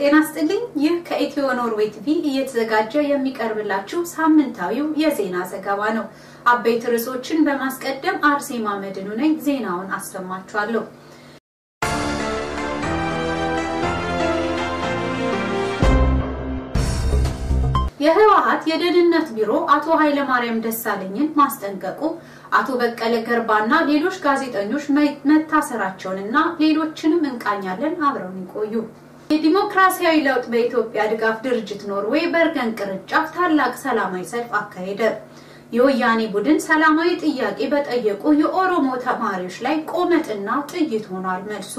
ጤና ስጥልኝ። ይህ ከኢትዮ ኖርዌይ ቲቪ እየተዘጋጀ የሚቀርብላችሁ ሳምንታዊው የዜና ዘገባ ነው። አበይት ርዕሶችን በማስቀደም አርሴማ መድኑ ነኝ። ዜናውን አሰማችኋለሁ። የህወሓት የደህንነት ቢሮ አቶ ኃይለማርያም ደሳለኝን ማስጠንቀቁ፣ አቶ በቀለ ገርባና ሌሎች ጋዜጠኞች መታሰራቸውንና ሌሎችንም እንቃኛለን። አብረውን ይቆዩ። የዲሞክራሲያዊ ለውጥ በኢትዮጵያ ድጋፍ ድርጅት ኖርዌይ በርገን ቅርንጫፍ ታላቅ ሰላማዊ ሰልፍ አካሄደ። የወያኔ ቡድን ሰላማዊ ጥያቄ በጠየቁ የኦሮሞ ተማሪዎች ላይ ቆመጥና ጥይት ሆኗል መልሱ።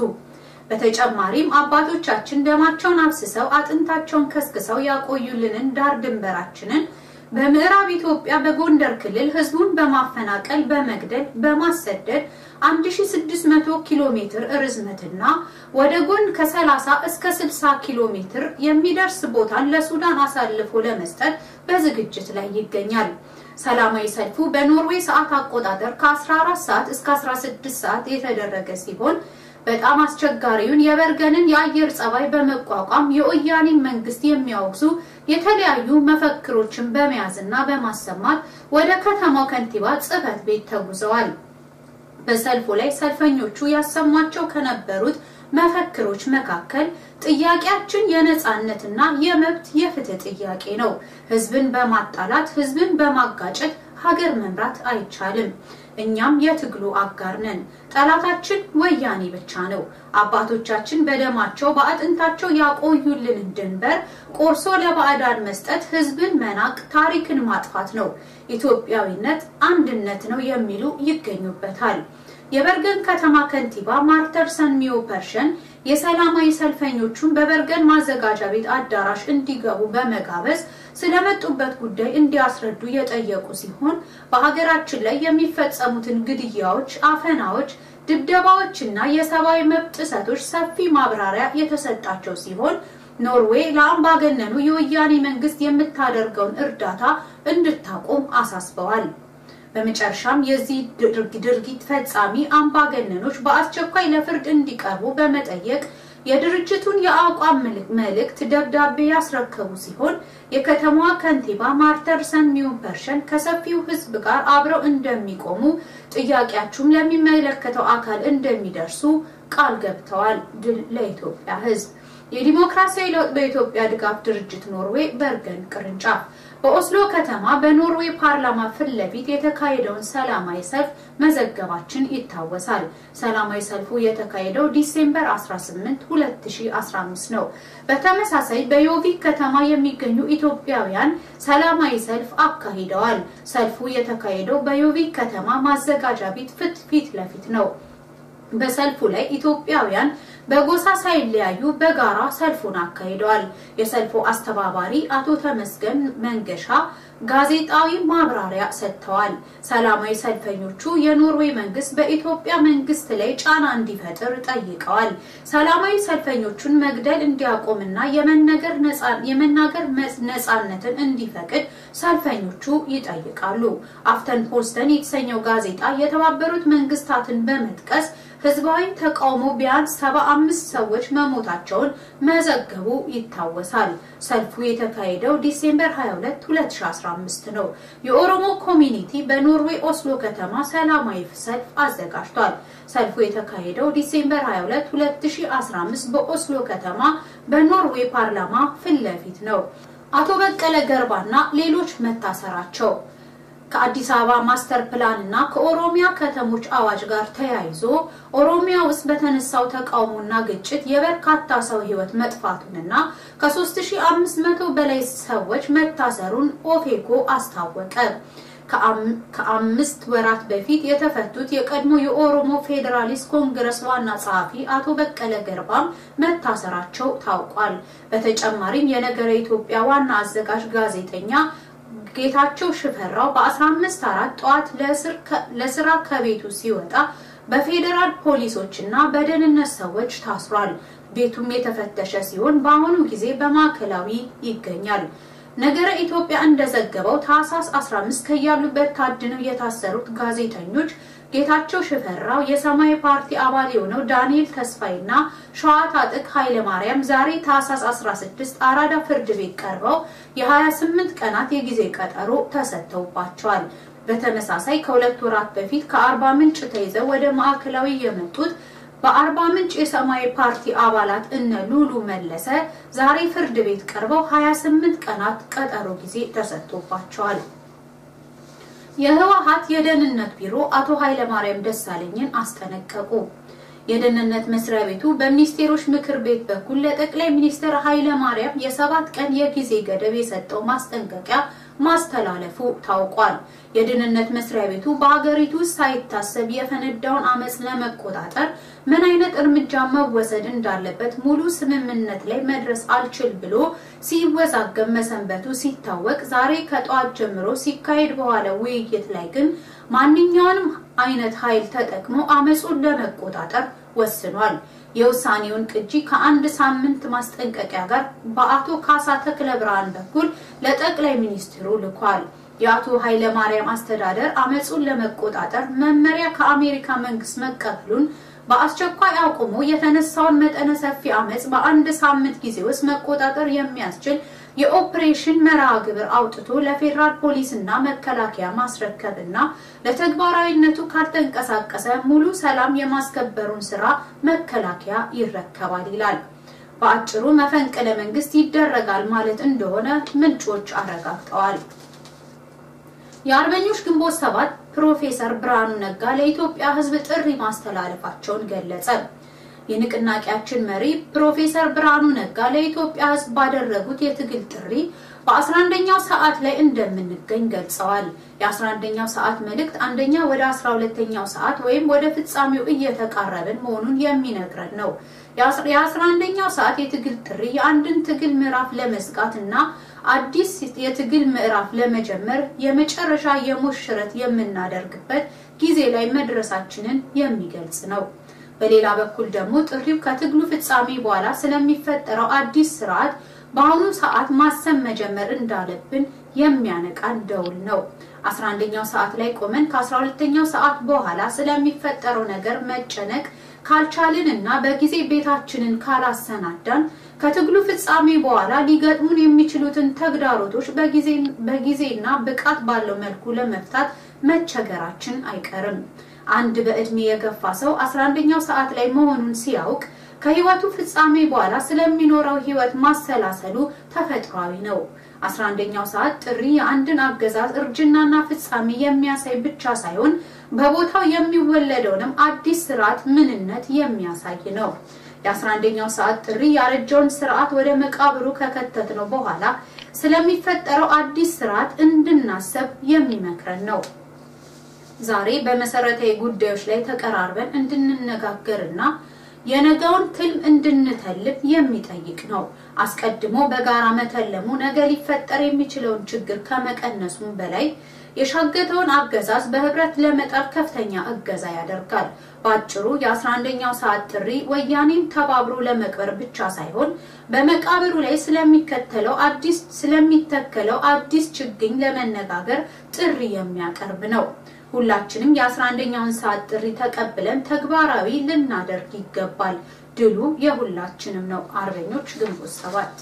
በተጨማሪም አባቶቻችን ደማቸውን አፍስሰው አጥንታቸውን ከስክሰው ያቆዩልንን ዳር ድንበራችንን በምዕራብ ኢትዮጵያ በጎንደር ክልል ህዝቡን በማፈናቀል በመግደል በማሰደድ 1600 ኪሎ ሜትር ርዝመትና ወደ ጎን ከ30 እስከ 60 ኪሎ ሜትር የሚደርስ ቦታን ለሱዳን አሳልፎ ለመስጠት በዝግጅት ላይ ይገኛል። ሰላማዊ ሰልፉ በኖርዌይ ሰዓት አቆጣጠር ከ14 ሰዓት እስከ 16 ሰዓት የተደረገ ሲሆን በጣም አስቸጋሪውን የበርገንን የአየር ጸባይ በመቋቋም የወያኔን መንግስት የሚያወግዙ የተለያዩ መፈክሮችን በመያዝና በማሰማት ወደ ከተማው ከንቲባ ጽህፈት ቤት ተጉዘዋል። በሰልፉ ላይ ሰልፈኞቹ ያሰሟቸው ከነበሩት መፈክሮች መካከል ጥያቄያችን የነጻነትና የመብት የፍትህ ጥያቄ ነው። ህዝብን በማጣላት ህዝብን በማጋጨት ሀገር መምራት አይቻልም። እኛም የትግሉ አጋር ነን። ጠላታችን ወያኔ ብቻ ነው። አባቶቻችን በደማቸው በአጥንታቸው ያቆዩልንን ድንበር ቆርሶ ለባዕዳን መስጠት ህዝብን መናቅ፣ ታሪክን ማጥፋት ነው። ኢትዮጵያዊነት አንድነት ነው የሚሉ ይገኙበታል። የበርገን ከተማ ከንቲባ ማርተርሰን ሚዮ ፐርሸን የሰላማዊ ሰልፈኞቹን በበርገን ማዘጋጃ ቤት አዳራሽ እንዲገቡ በመጋበዝ ስለመጡበት ጉዳይ እንዲያስረዱ የጠየቁ ሲሆን በሀገራችን ላይ የሚፈጸሙትን ግድያዎች፣ አፈናዎች፣ ድብደባዎች እና የሰብአዊ መብት ጥሰቶች ሰፊ ማብራሪያ የተሰጣቸው ሲሆን ኖርዌይ ለአምባገነኑ የወያኔ መንግስት የምታደርገውን እርዳታ እንድታቆም አሳስበዋል። በመጨረሻም የዚህ ድርጊት ፈጻሚ አምባገነኖች በአስቸኳይ ለፍርድ እንዲቀርቡ በመጠየቅ የድርጅቱን የአቋም መልእክት ደብዳቤ ያስረከቡ ሲሆን የከተማዋ ከንቲባ ማርተርሰን ሚዩንፐርሸን ከሰፊው ሕዝብ ጋር አብረው እንደሚቆሙ ጥያቄያችሁም ለሚመለከተው አካል እንደሚደርሱ ቃል ገብተዋል። ድል ለኢትዮጵያ ሕዝብ። የዲሞክራሲያዊ ለውጥ በኢትዮጵያ ድጋፍ ድርጅት ኖርዌይ በርገን ቅርንጫፍ በኦስሎ ከተማ በኖርዌይ ፓርላማ ፊት ለፊት የተካሄደውን ሰላማዊ ሰልፍ መዘገባችን ይታወሳል። ሰላማዊ ሰልፉ የተካሄደው ዲሴምበር 18 2015 ነው። በተመሳሳይ በዮቪክ ከተማ የሚገኙ ኢትዮጵያውያን ሰላማዊ ሰልፍ አካሂደዋል። ሰልፉ የተካሄደው በዮቪክ ከተማ ማዘጋጃ ቤት ፊት ፊት ለፊት ነው። በሰልፉ ላይ ኢትዮጵያውያን በጎሳ ሳይለያዩ በጋራ ሰልፉን አካሂደዋል። የሰልፉ አስተባባሪ አቶ ተመስገን መንገሻ ጋዜጣዊ ማብራሪያ ሰጥተዋል። ሰላማዊ ሰልፈኞቹ የኖርዌይ መንግስት በኢትዮጵያ መንግስት ላይ ጫና እንዲፈጥር ጠይቀዋል። ሰላማዊ ሰልፈኞቹን መግደል እንዲያቆምና የመናገር ነጻነትን እንዲፈቅድ ሰልፈኞቹ ይጠይቃሉ። አፍተን ፖስተን የተሰኘው ጋዜጣ የተባበሩት መንግስታትን በመጥቀስ ህዝባዊ ተቃውሞ ቢያንስ 75 ሰዎች መሞታቸውን መዘገቡ ይታወሳል። ሰልፉ የተካሄደው ዲሴምበር 22 2015 ነው። የኦሮሞ ኮሚኒቲ በኖርዌይ ኦስሎ ከተማ ሰላማዊ ሰልፍ አዘጋጅቷል። ሰልፉ የተካሄደው ዲሴምበር 22 2015 በኦስሎ ከተማ በኖርዌይ ፓርላማ ፊት ለፊት ነው። አቶ በቀለ ገርባና ሌሎች መታሰራቸው ከአዲስ አበባ ማስተር ፕላን እና ከኦሮሚያ ከተሞች አዋጅ ጋር ተያይዞ ኦሮሚያ ውስጥ በተነሳው ተቃውሞና ግጭት የበርካታ ሰው ህይወት መጥፋቱንና ከ3500 በላይ ሰዎች መታሰሩን ኦፌኮ አስታወቀ። ከአምስት ወራት በፊት የተፈቱት የቀድሞ የኦሮሞ ፌዴራሊስት ኮንግረስ ዋና ጸሐፊ አቶ በቀለ ገርባም መታሰራቸው ታውቋል። በተጨማሪም የነገረ ኢትዮጵያ ዋና አዘጋጅ ጋዜጠኛ ጌታቸው ሽፈራው በ15 አራት ጠዋት ለስራ ከቤቱ ሲወጣ በፌዴራል ፖሊሶች እና በደህንነት ሰዎች ታስሯል። ቤቱም የተፈተሸ ሲሆን በአሁኑ ጊዜ በማዕከላዊ ይገኛል። ነገረ ኢትዮጵያ እንደዘገበው ታህሳስ 15 ከያሉበት ታድነው የታሰሩት ጋዜጠኞች ጌታቸው ሽፈራው፣ የሰማያዊ ፓርቲ አባል የሆነው ዳንኤል ተስፋይና ሸዋ ታጥቅ ኃይለ ማርያም ዛሬ ታህሳስ 16 አራዳ ፍርድ ቤት ቀርበው የ28 ቀናት የጊዜ ቀጠሮ ተሰጥተውባቸዋል። በተመሳሳይ ከሁለት ወራት በፊት ከአርባ ምንጭ ተይዘው ወደ ማዕከላዊ የመጡት በአርባ ምንጭ የሰማያዊ ፓርቲ አባላት እነ ሉሉ መለሰ ዛሬ ፍርድ ቤት ቀርበው 28 ቀናት ቀጠሮ ጊዜ ተሰጥቶባቸዋል። የህወሓት የደህንነት ቢሮ አቶ ኃይለማርያም ደሳለኝን አስጠነቀቁ። የደህንነት መስሪያ ቤቱ በሚኒስቴሮች ምክር ቤት በኩል ለጠቅላይ ሚኒስትር ኃይለማርያም የሰባት ቀን የጊዜ ገደብ የሰጠው ማስጠንቀቂያ ማስተላለፉ ታውቋል። የደህንነት መስሪያ ቤቱ በሀገሪቱ ውስጥ ሳይታሰብ የፈነዳውን አመፅ ለመቆጣጠር ምን አይነት እርምጃ መወሰድ እንዳለበት ሙሉ ስምምነት ላይ መድረስ አልችል ብሎ ሲወዛገብ መሰንበቱ ሲታወቅ ዛሬ ከጠዋት ጀምሮ ሲካሄድ በኋላ ውይይት ላይ ግን ማንኛውንም አይነት ኃይል ተጠቅሞ አመፁን ለመቆጣጠር ወስኗል። የውሳኔውን ቅጂ ከአንድ ሳምንት ማስጠንቀቂያ ጋር በአቶ ካሳ ተክለ ብርሃን በኩል ለጠቅላይ ሚኒስትሩ ልኳል። የአቶ ኃይለ ማርያም አስተዳደር አመፁን ለመቆጣጠር መመሪያ ከአሜሪካ መንግስት መቀበሉን በአስቸኳይ አቁሞ የተነሳውን መጠነ ሰፊ አመፅ በአንድ ሳምንት ጊዜ ውስጥ መቆጣጠር የሚያስችል የኦፕሬሽን መርሃ ግብር አውጥቶ ለፌዴራል ፖሊስ እና መከላከያ ማስረከብና ለተግባራዊነቱ ካልተንቀሳቀሰ ሙሉ ሰላም የማስከበሩን ስራ መከላከያ ይረከባል ይላል። በአጭሩ መፈንቅለ መንግስት ይደረጋል ማለት እንደሆነ ምንጮች አረጋግጠዋል። የአርበኞች ግንቦት ሰባት ፕሮፌሰር ብርሃኑ ነጋ ለኢትዮጵያ ሕዝብ ጥሪ ማስተላለፋቸውን ገለጸ። የንቅናቄያችን መሪ ፕሮፌሰር ብርሃኑ ነጋ ለኢትዮጵያ ሕዝብ ባደረጉት የትግል ጥሪ በ11ኛው ሰዓት ላይ እንደምንገኝ ገልጸዋል። የ11ኛው ሰዓት መልእክት አንደኛ ወደ 12ኛው ሰዓት ወይም ወደ ፍጻሜው እየተቃረብን መሆኑን የሚነግረን ነው። የ11ኛው ሰዓት የትግል ጥሪ የአንድን ትግል ምዕራፍ ለመዝጋት እና አዲስ የትግል ምዕራፍ ለመጀመር የመጨረሻ የሞሽረት የምናደርግበት ጊዜ ላይ መድረሳችንን የሚገልጽ ነው። በሌላ በኩል ደግሞ ጥሪው ከትግሉ ፍጻሜ በኋላ ስለሚፈጠረው አዲስ ስርዓት በአሁኑ ሰዓት ማሰብ መጀመር እንዳለብን የሚያነቃን ደውል ነው። 11ኛው ሰዓት ላይ ቆመን ከ12ኛው ሰዓት በኋላ ስለሚፈጠረው ነገር መጨነቅ ካልቻልን እና በጊዜ ቤታችንን ካላሰናዳን ከትግሉ ፍጻሜ በኋላ ሊገጥሙን የሚችሉትን ተግዳሮቶች በጊዜና ብቃት ባለው መልኩ ለመፍታት መቸገራችን አይቀርም። አንድ በእድሜ የገፋ ሰው 11ኛው ሰዓት ላይ መሆኑን ሲያውቅ ከህይወቱ ፍጻሜ በኋላ ስለሚኖረው ህይወት ማሰላሰሉ ተፈጥሯዊ ነው። 11ኛው ሰዓት ጥሪ የአንድን አገዛዝ እርጅናና ፍጻሜ የሚያሳይ ብቻ ሳይሆን በቦታው የሚወለደውንም አዲስ ስርዓት ምንነት የሚያሳይ ነው። የ11ኛው ሰዓት ጥሪ ያረጀውን ስርዓት ወደ መቃብሩ ከከተትነው በኋላ ስለሚፈጠረው አዲስ ስርዓት እንድናሰብ የሚመክረን ነው። ዛሬ በመሰረታዊ ጉዳዮች ላይ ተቀራርበን እንድንነጋገርና የነገውን ትልም እንድንተልም የሚጠይቅ ነው። አስቀድሞ በጋራ መተለሙ ነገ ሊፈጠር የሚችለውን ችግር ከመቀነሱም በላይ የሻገተውን አገዛዝ በህብረት ለመጣል ከፍተኛ እገዛ ያደርጋል። በአጭሩ የ11ኛው ሰዓት ጥሪ ወያኔን ተባብሮ ለመቅበር ብቻ ሳይሆን በመቃብሩ ላይ ስለሚከተለው አዲስ ስለሚተከለው አዲስ ችግኝ ለመነጋገር ጥሪ የሚያቀርብ ነው። ሁላችንም የ11ኛውን ሰዓት ጥሪ ተቀብለን ተግባራዊ ልናደርግ ይገባል። ድሉ የሁላችንም ነው። አርበኞች ግንቦት ሰባት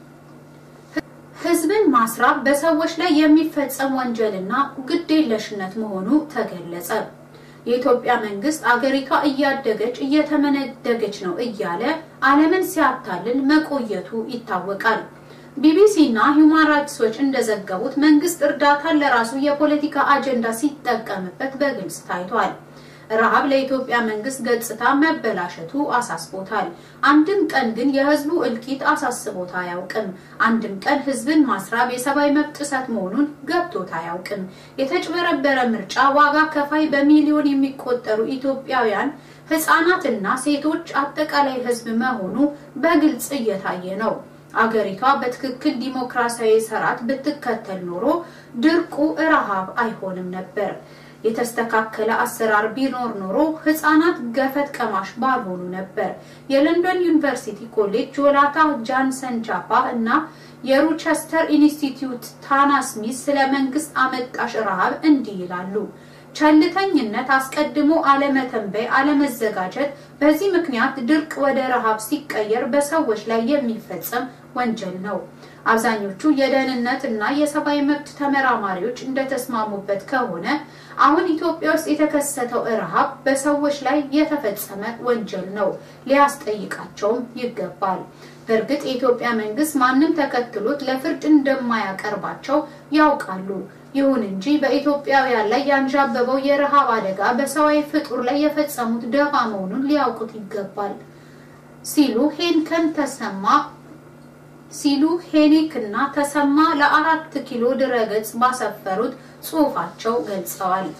ህዝብን ማስራብ በሰዎች ላይ የሚፈጸም ወንጀልና ግዴለሽነት መሆኑ ተገለጸ። የኢትዮጵያ መንግስት አገሪቷ እያደገች እየተመነደገች ነው እያለ ዓለምን ሲያታልል መቆየቱ ይታወቃል። ቢቢሲ እና ሂውማን ራይትስ ዎች እንደዘገቡት መንግስት እርዳታን ለራሱ የፖለቲካ አጀንዳ ሲጠቀምበት በግልጽ ታይቷል። ረሃብ ለኢትዮጵያ መንግስት ገጽታ መበላሸቱ አሳስቦታል። አንድም ቀን ግን የህዝቡ እልቂት አሳስቦት አያውቅም። አንድም ቀን ህዝብን ማስራብ የሰብአዊ መብት ጥሰት መሆኑን ገብቶት አያውቅም። የተጭበረበረ ምርጫ ዋጋ ከፋይ በሚሊዮን የሚቆጠሩ ኢትዮጵያውያን ህጻናትና ሴቶች አጠቃላይ ህዝብ መሆኑ በግልጽ እየታየ ነው። አገሪቷ በትክክል ዲሞክራሲያዊ ስርዓት ብትከተል ኖሮ ድርቁ ረሃብ አይሆንም ነበር። የተስተካከለ አሰራር ቢኖር ኖሮ ህጻናት ገፈት ቀማሽ ባልሆኑ ነበር። የለንደን ዩኒቨርሲቲ ኮሌጅ ጆላታ ጃንሰን ጃፓ እና የሩቸስተር ኢንስቲትዩት ታና ስሚዝ ስለ መንግስት አመጣሽ ረሃብ እንዲህ ይላሉ። ቸልተኝነት፣ አስቀድሞ አለመተንበይ፣ አለመዘጋጀት። በዚህ ምክንያት ድርቅ ወደ ረሃብ ሲቀየር በሰዎች ላይ የሚፈጸም ወንጀል ነው። አብዛኞቹ የደህንነት እና የሰብአዊ መብት ተመራማሪዎች እንደተስማሙበት ከሆነ አሁን ኢትዮጵያ ውስጥ የተከሰተው ረሃብ በሰዎች ላይ የተፈጸመ ወንጀል ነው፣ ሊያስጠይቃቸውም ይገባል። በእርግጥ የኢትዮጵያ መንግስት ማንም ተከትሎት ለፍርድ እንደማያቀርባቸው ያውቃሉ። ይሁን እንጂ በኢትዮጵያውያን ላይ ያንዣበበው የረሃብ አደጋ በሰብአዊ ፍጡር ላይ የፈጸሙት ደባ መሆኑን ሊያውቁት ይገባል ሲሉ ሄንከን ተሰማ ሲሉ ሄኒክ እና ተሰማ ለአራት ኪሎ ድረገጽ ባሰፈሩት ጽሑፋቸው ገልጸዋል።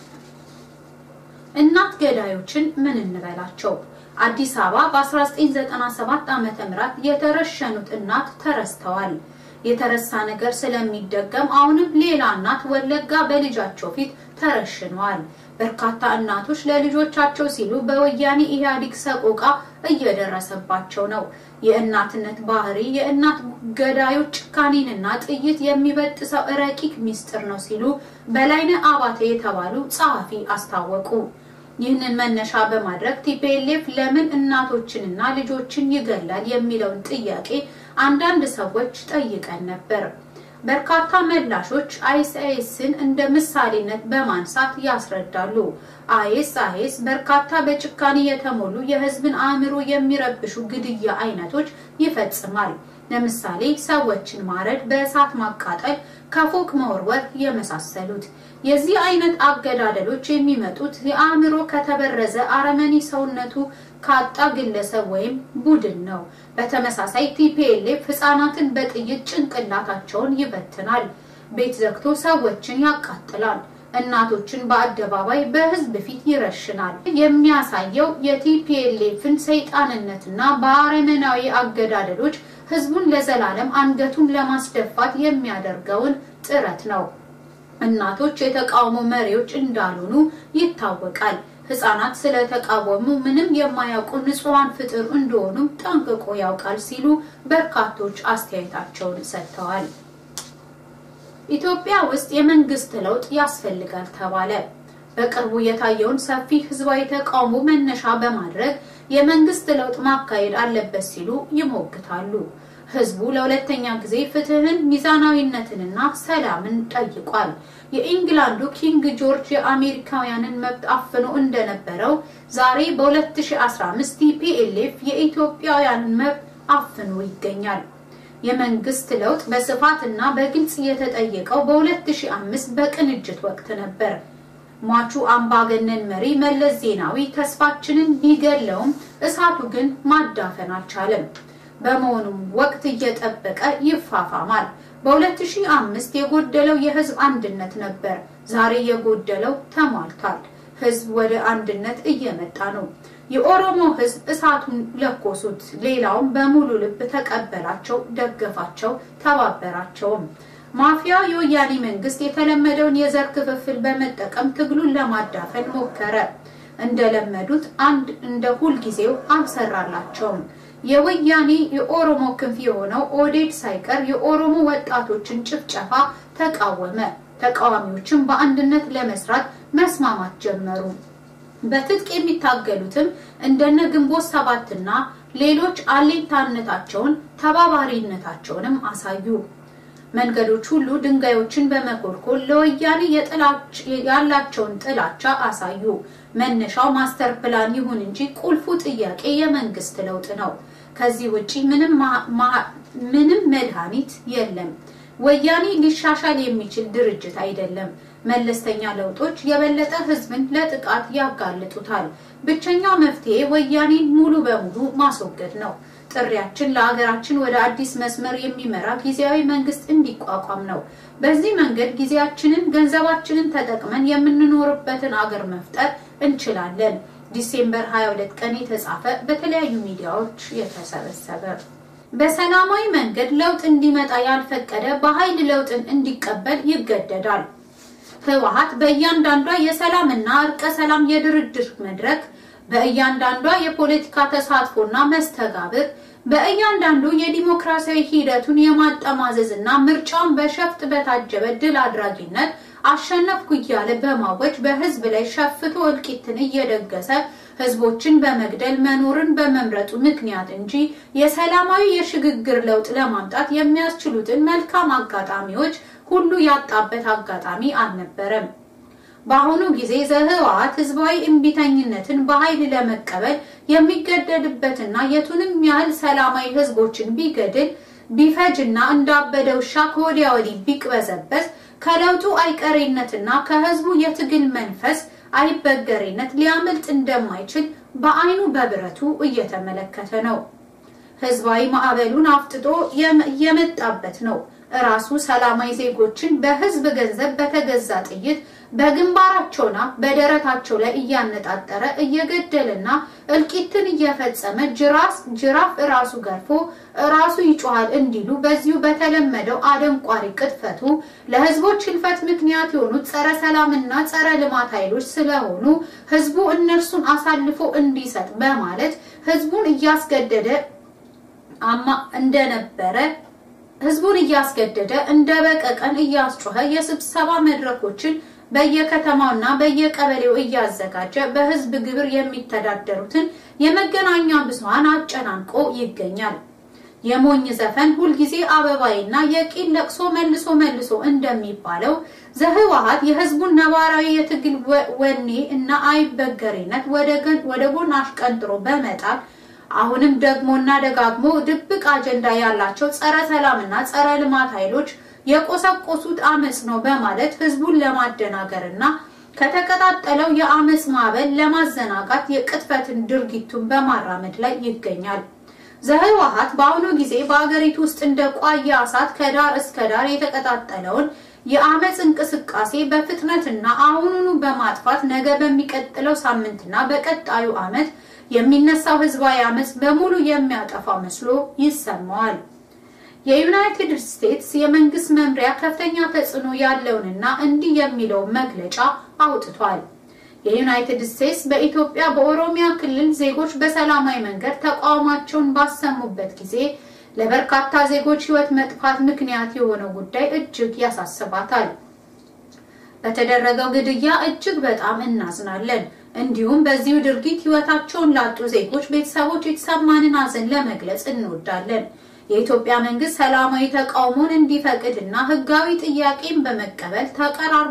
እናት ገዳዮችን ምን እንበላቸው? አዲስ አበባ በ1997 ዓመተ ምህረት የተረሸኑት እናት ተረስተዋል። የተረሳ ነገር ስለሚደገም አሁንም ሌላ እናት ወለጋ በልጃቸው ፊት ተረሽነዋል። በርካታ እናቶች ለልጆቻቸው ሲሉ በወያኔ ኢህአዴግ ሰቆቃ እየደረሰባቸው ነው። የእናትነት ባህሪ የእናት ገዳዮች ጭካኔንና ጥይት የሚበጥሰው ረቂቅ ሚስጥር ነው ሲሉ በላይነህ አባተ የተባሉ ጸሐፊ አስታወቁ። ይህንን መነሻ በማድረግ ቲፒኤልኤፍ ለምን እናቶችንና ልጆችን ይገላል የሚለውን ጥያቄ አንዳንድ ሰዎች ጠይቀን ነበር። በርካታ መላሾች አይኤስአይኤስን እንደ ምሳሌነት በማንሳት ያስረዳሉ። አይኤስ አይኤስ በርካታ በጭካኔ የተሞሉ የህዝብን አእምሮ የሚረብሹ ግድያ አይነቶች ይፈጽማል። ለምሳሌ ሰዎችን ማረድ፣ በእሳት ማቃጠል፣ ከፎቅ መወርወር የመሳሰሉት። የዚህ አይነት አገዳደሎች የሚመጡት የአእምሮ ከተበረዘ አረመኔ ሰውነቱ ካጣ ግለሰብ ወይም ቡድን ነው። በተመሳሳይ ቲፒኤልኤፍ ህጻናትን በጥይት ጭንቅላታቸውን ይበትናል፣ ቤት ዘግቶ ሰዎችን ያቃጥላል፣ እናቶችን በአደባባይ በህዝብ ፊት ይረሽናል። የሚያሳየው የቲፒኤልኤፍን ሰይጣንነትና በአረመናዊ አገዳደሎች ህዝቡን ለዘላለም አንገቱን ለማስደፋት የሚያደርገውን ጥረት ነው። እናቶች የተቃውሞ መሪዎች እንዳልሆኑ ይታወቃል። ህጻናት ስለተቃወሙ ምንም የማያውቁ ንጹሐን ፍጥር እንደሆኑም ጠንቅቆ ያውቃል ሲሉ በርካቶች አስተያየታቸውን ሰጥተዋል። ኢትዮጵያ ውስጥ የመንግስት ለውጥ ያስፈልጋል ተባለ። በቅርቡ የታየውን ሰፊ ህዝባዊ ተቃውሞ መነሻ በማድረግ የመንግስት ለውጥ ማካሄድ አለበት ሲሉ ይሞግታሉ። ህዝቡ ለሁለተኛ ጊዜ ፍትህን፣ ሚዛናዊነትንና ሰላምን ጠይቋል። የኢንግላንዱ ኪንግ ጆርጅ የአሜሪካውያንን መብት አፍኖ እንደነበረው ዛሬ በ2015 ቲፒኤልኤፍ የኢትዮጵያውያንን መብት አፍኖ ይገኛል። የመንግስት ለውጥ በስፋት እና በግልጽ የተጠየቀው በ2005 በቅንጅት ወቅት ነበር። ሟቹ አምባገነን መሪ መለስ ዜናዊ ተስፋችንን ቢገለውም እሳቱ ግን ማዳፈን አልቻለም። በመሆኑም ወቅት እየጠበቀ ይፋፋማል። በ2005 የጎደለው የህዝብ አንድነት ነበር። ዛሬ የጎደለው ተሟልቷል። ህዝብ ወደ አንድነት እየመጣ ነው። የኦሮሞ ህዝብ እሳቱን ለኮሱት። ሌላውም በሙሉ ልብ ተቀበላቸው፣ ደገፋቸው፣ ተባበራቸውም። ማፊያው የወያኔ መንግስት የተለመደውን የዘር ክፍፍል በመጠቀም ትግሉን ለማዳፈን ሞከረ። እንደለመዱት አንድ እንደ ሁልጊዜው አልሰራላቸውም። የወያኔ የኦሮሞ ክንፍ የሆነው ኦዴድ ሳይቀር የኦሮሞ ወጣቶችን ጭፍጨፋ ተቃወመ። ተቃዋሚዎችም በአንድነት ለመስራት መስማማት ጀመሩ። በትጥቅ የሚታገሉትም እንደነ ግንቦት ሰባትና ሌሎች አሌንታነታቸውን ተባባሪነታቸውንም አሳዩ። መንገዶች ሁሉ ድንጋዮችን በመኮልኮል ለወያኔ ያላቸውን ጥላቻ አሳዩ። መነሻው ማስተር ፕላን ይሁን እንጂ ቁልፉ ጥያቄ የመንግስት ለውጥ ነው። ከዚህ ውጪ ምንም መድኃኒት የለም። ወያኔ ሊሻሻል የሚችል ድርጅት አይደለም። መለስተኛ ለውጦች የበለጠ ህዝብን ለጥቃት ያጋልጡታል። ብቸኛው መፍትሄ ወያኔን ሙሉ በሙሉ ማስወገድ ነው። ጥሪያችን ለሀገራችን ወደ አዲስ መስመር የሚመራ ጊዜያዊ መንግስት እንዲቋቋም ነው። በዚህ መንገድ ጊዜያችንን፣ ገንዘባችንን ተጠቅመን የምንኖርበትን አገር መፍጠር እንችላለን። ዲሴምበር 22 ቀን የተጻፈ በተለያዩ ሚዲያዎች የተሰበሰበ በሰላማዊ መንገድ ለውጥ እንዲመጣ ያልፈቀደ በኃይል ለውጥን እንዲቀበል ይገደዳል። ህወሓት በእያንዳንዷ የሰላምና እርቀ ሰላም የድርድር መድረክ በእያንዳንዷ የፖለቲካ ተሳትፎና መስተጋብር በእያንዳንዱ የዲሞክራሲያዊ ሂደቱን የማጠማዘዝና ምርጫውን በሸፍጥ በታጀበ ድል አድራጊነት አሸነፍኩ እያለ በማወጅ በህዝብ ላይ ሸፍቶ እልቂትን እየደገሰ ህዝቦችን በመግደል መኖርን በመምረጡ ምክንያት እንጂ የሰላማዊ የሽግግር ለውጥ ለማምጣት የሚያስችሉትን መልካም አጋጣሚዎች ሁሉ ያጣበት አጋጣሚ አልነበረም። በአሁኑ ጊዜ ዘህወሓት ህዝባዊ እምቢተኝነትን በኃይል ለመቀበል የሚገደድበትና የቱንም ያህል ሰላማዊ ህዝቦችን ቢገድል ቢፈጅና እንዳበደ ውሻ ከወዲያ ወዲህ ቢቅበዘበዝ ከለውጡ አይቀሬነትና ከህዝቡ የትግል መንፈስ አይበገሬነት ሊያመልጥ እንደማይችል በአይኑ በብረቱ እየተመለከተ ነው። ህዝባዊ ማዕበሉን አፍጥጦ የመጣበት ነው። እራሱ ሰላማዊ ዜጎችን በህዝብ ገንዘብ በተገዛ ጥይት በግንባራቸውና በደረታቸው ላይ እያነጣጠረ እየገደለና እልቂትን እየፈጸመ ጅራስ ጅራፍ እራሱ ገርፎ እራሱ ይጮሃል እንዲሉ በዚሁ በተለመደው አደንቋሪ ቅጥፈቱ ለህዝቦች ህልፈት ምክንያት የሆኑት ጸረ ሰላምና ጸረ ልማት ኃይሎች ስለሆኑ ህዝቡ እነርሱን አሳልፎ እንዲሰጥ በማለት ህዝቡን እያስገደደ አማ እንደነበረ ህዝቡን እያስገደደ እንደ በቀቀን እያስጮኸ የስብሰባ መድረኮችን በየከተማውና በየቀበሌው እያዘጋጀ በህዝብ ግብር የሚተዳደሩትን የመገናኛ ብዙሃን አጨናንቆ ይገኛል። የሞኝ ዘፈን ሁልጊዜ አበባይና የቂል ለቅሶ መልሶ መልሶ እንደሚባለው ዘህወሓት የህዝቡን ነባራዊ የትግል ወኔ እና አይበገሬነት ወደ ጎን አሽቀንጥሮ በመጣል አሁንም ደግሞና ደጋግሞ ድብቅ አጀንዳ ያላቸው ጸረ ሰላምና ጸረ ልማት ኃይሎች የቆሰቆሱት አመጽ ነው በማለት ህዝቡን ለማደናገርና ከተቀጣጠለው የአመጽ ማዕበል ለማዘናጋት የቅጥፈትን ድርጊቱን በማራመድ ላይ ይገኛል። ዘህወሓት በአሁኑ ጊዜ በአገሪቱ ውስጥ እንደ ቋያ እሳት ከዳር እስከ ዳር የተቀጣጠለውን የአመጽ እንቅስቃሴ በፍጥነትና አሁኑኑ በማጥፋት ነገ በሚቀጥለው ሳምንትና በቀጣዩ አመት የሚነሳው ህዝባዊ አመጽ በሙሉ የሚያጠፋ መስሎ ይሰማዋል። የዩናይትድ ስቴትስ የመንግስት መምሪያ ከፍተኛ ተጽዕኖ ያለውንና እንዲህ የሚለውን መግለጫ አውጥቷል። የዩናይትድ ስቴትስ በኢትዮጵያ በኦሮሚያ ክልል ዜጎች በሰላማዊ መንገድ ተቃውሟቸውን ባሰሙበት ጊዜ ለበርካታ ዜጎች ህይወት መጥፋት ምክንያት የሆነው ጉዳይ እጅግ ያሳስባታል። በተደረገው ግድያ እጅግ በጣም እናዝናለን። እንዲሁም በዚሁ ድርጊት ህይወታቸውን ላጡ ዜጎች ቤተሰቦች የተሰማንን ሐዘን ለመግለጽ እንወዳለን። የኢትዮጵያ መንግስት ሰላማዊ ተቃውሞን እንዲፈቅድና ህጋዊ ጥያቄን በመቀበል ተቀራርቦ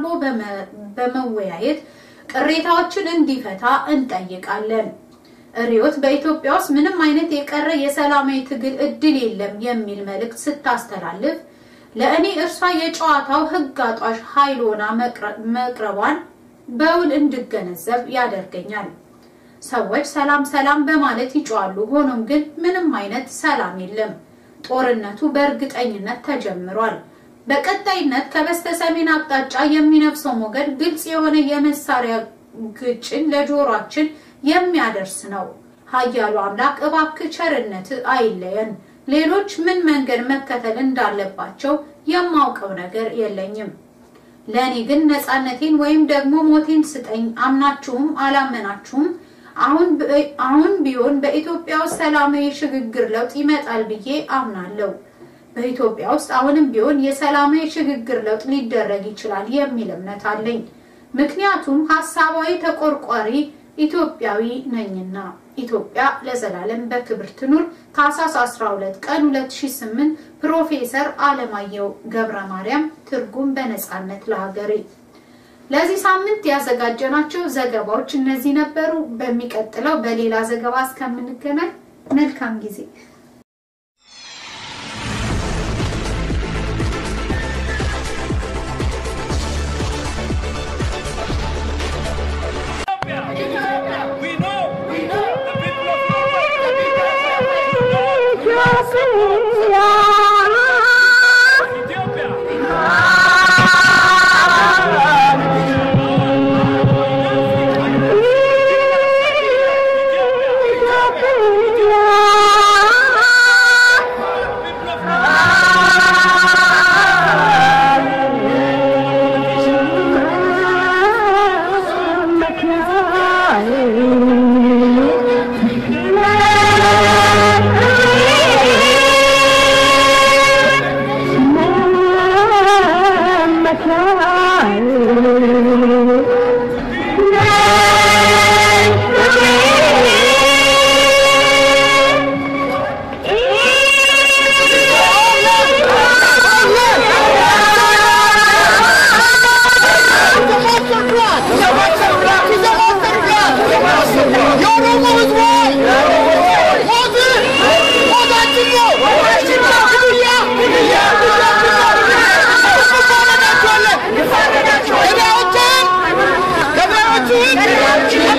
በመወያየት ቅሬታዎችን እንዲፈታ እንጠይቃለን። ሪዮት በኢትዮጵያ ውስጥ ምንም አይነት የቀረ የሰላማዊ ትግል እድል የለም የሚል መልእክት ስታስተላልፍ ለእኔ እርሷ የጨዋታው ህግ አጧሽ ኃይል ሆና መቅረቧን በውል እንድገነዘብ ያደርገኛል። ሰዎች ሰላም ሰላም በማለት ይጮዋሉ። ሆኖም ግን ምንም አይነት ሰላም የለም። ጦርነቱ በእርግጠኝነት ተጀምሯል። በቀጣይነት ከበስተ ሰሜን አቅጣጫ የሚነፍሰው ሞገድ ግልጽ የሆነ የመሳሪያ ግጭን ለጆሯችን የሚያደርስ ነው። ኃያሉ አምላክ እባክህ ቸርነት አይለየን። ሌሎች ምን መንገድ መከተል እንዳለባቸው የማውቀው ነገር የለኝም። ለእኔ ግን ነፃነቴን ወይም ደግሞ ሞቴን ስጠኝ። አምናችሁም አላመናችሁም አሁን ቢሆን በኢትዮጵያ ውስጥ ሰላማዊ ሽግግር ለውጥ ይመጣል ብዬ አምናለሁ። በኢትዮጵያ ውስጥ አሁንም ቢሆን የሰላማዊ ሽግግር ለውጥ ሊደረግ ይችላል የሚል እምነት አለኝ። ምክንያቱም ሀሳባዊ ተቆርቋሪ ኢትዮጵያዊ ነኝና። ኢትዮጵያ ለዘላለም በክብር ትኑር። ታህሳስ 12 ቀን 2008 ፕሮፌሰር አለማየሁ ገብረ ማርያም ትርጉም በነፃነት ለሀገሬ። ለዚህ ሳምንት ያዘጋጀናቸው ዘገባዎች እነዚህ ነበሩ። በሚቀጥለው በሌላ ዘገባ እስከምንገናኝ መልካም ጊዜ Yeah.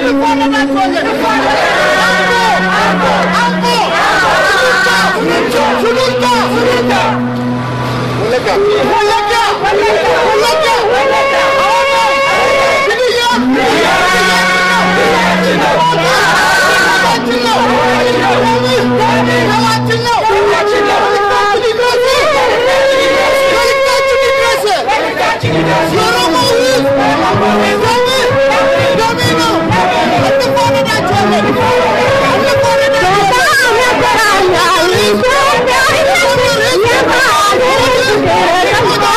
Yeah.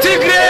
ትግሬ